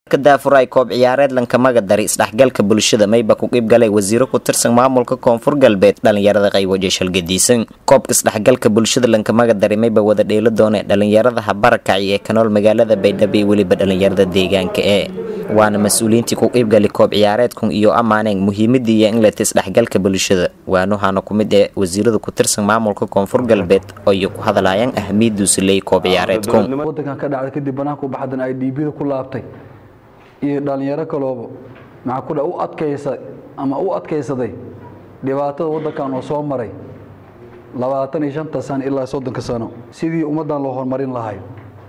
daafuray koob ciyaareed lankamaga dari isdhexgalka bulshada mayba ku qeyb galay wasiiro ku tirsan maamulka koonfur galbeed dhalinyarada qaywajo shalgadiisan koobka isdhexgalka bulshada lankamaga dari mayba wada dheelo doone dhalinyarada habarakaci ee kanool magaalada baydhabo iyo weliba dhalinyarada deegaanka ee waana mas-uuliyiintii ku qeybgali koob ciyaareedkun iyo ammaaneen muhiimadii iyo inleta isdhexgalka bulshada waanuhana ku mid ee wasiirada ku tirsan maamulka koonfur galbeed oo iyo ku hadlayaan ahmiyadduusi leey koob ciyaareedkun wadankan ka dhacday kadib banaanka u baxdan ay dhiibida ku laabtay iyo dhallinyaro kalooba maxaa ku dha u adkaysa ama u adkaysaday dhibaatada waddankan oo soo maray labaatan iyo shanta sano ilaa soddonka sano sidii ummaddan loo horumarin lahay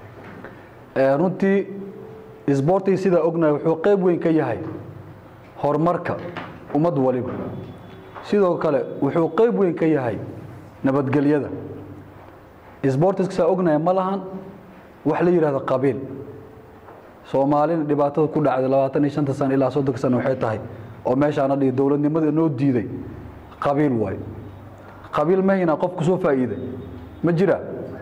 runtii isboortii sidaa ognahay wuxuu qayb weyn ka yahay horumarka ummad waliba sidoo kale wuxuu qayb weyn ka yahay nabadgelyada isboortiska saa ognahay ma lahan wax la yidhahdo qabiil soomaalina dhibaatada ku dhacday labaatan iyo shanta sano ilaa soddonka sano waxay tahay oo meeshaana dhigi dowladnimada noo diiday qabiil waay qabiil mahina qof kusoo faa'iiday ma jira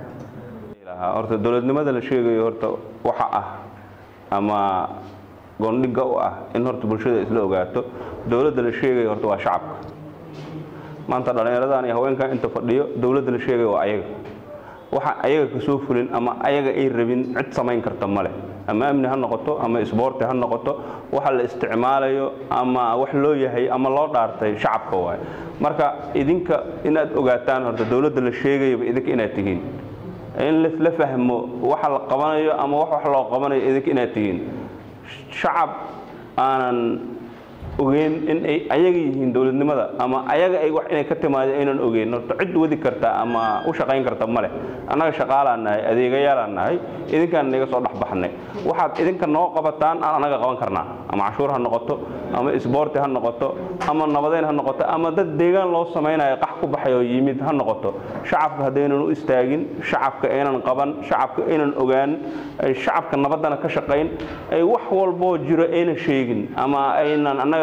horta dowladnimada la sheegayo horta waxa ah ama goondhiga u ah in horta bulshada isla ogaato dowladda la sheegayo horta waa shacabka maanta dhallinyaradan iyo haweenkan inta fadhiyo dowladda la sheegayo waa ayaga waxa ayaga kasoo fulin ama ayaga ay rabin cid samayn karta male ama amni ha noqoto ama isboorti ha noqoto waxa la isticmaalayo ama wax loo yahay ama loo dhaartay shacabka waay marka idinka inaad ogaataan horta dowladda la sheegayaba idinka inaad tihiin in la fahmo waxa la qabanayo ama wax wax loo qabanayo idinka inaad tihiin shacab aanan ogeyn in ay ayaga yihiin dowladnimada ama ayaga ay wax inay ka timaado aynan ogeyn horta cid wadi karta ama u shaqayn karta ma leh annaga shaqaalaan nahay adeegayaalaan nahay idinkaan naga soo dhexbaxnay waxaad idinka noo qabataan aan annaga qaban karnaa ama cashuur ha noqoto ama isboorti ha noqoto ama nabadeyn ha noqoto ama dad deegaan loo samaynayo qax ku baxay oo yimid ha noqoto shacabka haddaynan u istaagin shacabka aynan qaban shacabka aynan ogaan ay shacabka nabaddana ka shaqayn ay wax walboo jiro aynan sheegin ama aynan annaga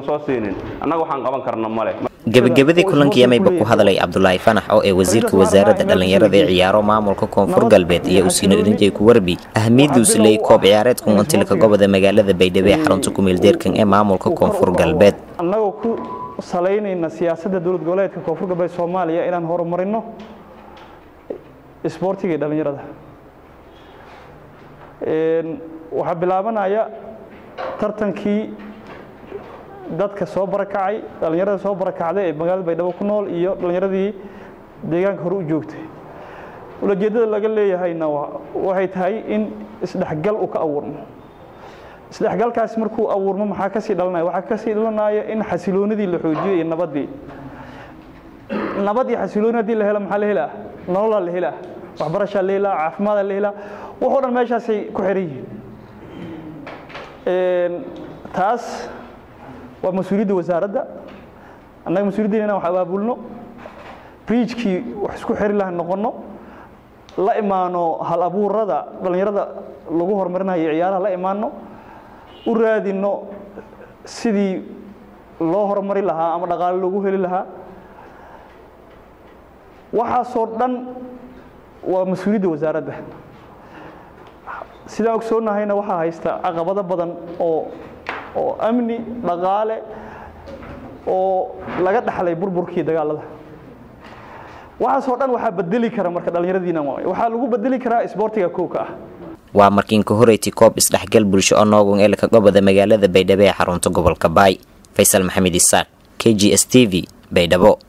gebagabadii kulankii mayba ku hadalay cabdulaahi fanax oo ee wasiirka wasaaradda dhallinyarada ee ciyaaro maamulka koonfur galbeed iyo usiino irinjay ku warbi ahmiyadduusi leey koob ciyaareedkun untilka goboda magaalada baydhabo ee xarunta kumeeldeerkan ee maamulka koonfur galbeed annagoo ku salaynayna siyaasadda dowlad goboleedka koonfur galbeed soomaaliya inaan horumarino isboortiga iyo dhallinyarada waxaa bilaabanaya tartankii dadka soo barakacay dhallinyarada soo barakacday ee magaalada baydhabo ku nool iyo dhallinyaradii deegaanka hore u joogtay ulajeeddada laga leeyahayna waxay tahay in isdhexgal uu ka abuurmo isdhexgalkaasi markuu abuurmo maxaa kasii dhalanaya waxaa kasii dhalanaya in xasiloonidii la xoojiyo iyo nabaddii nabad iyo xasilooni haddii la helo maxaa la helaa nololaa la helaa waxbarashaa la helaa caafimaada la helaa waxoo dhan meeshaasay ku xiran yihiin taas waa mas-uuliyadda wasaaradda annaga mas-uuliyaddeena inaan wax abaabulno briijkii wax isku xiri laha noqonno la imaano hal abuurada dhallinyarada lagu horumarinayo ciyaaraha la imaano u raadinno sidii loo horumari lahaa ama dhaqaale loogu heli lahaa waxaasoo dhan waa mas-uuliyadda wasaaradda sidaan ogsoonnahayna waxaa haysta caqabado badan oo oo amni dhaqaale oo laga dhaxlay burburkii dagaalada waxaasoo dhan waxaa bedeli kara marka dhallinyaradiina waxaa lagu bedeli karaa isboortiga kowka ah waa markiinka horeyti koob isdhexgal bulsho oo noogun eelka goboda magaalada baydhabo ee xarunta gobolka baay faysal maxamed isaaq k g s t v baydhabo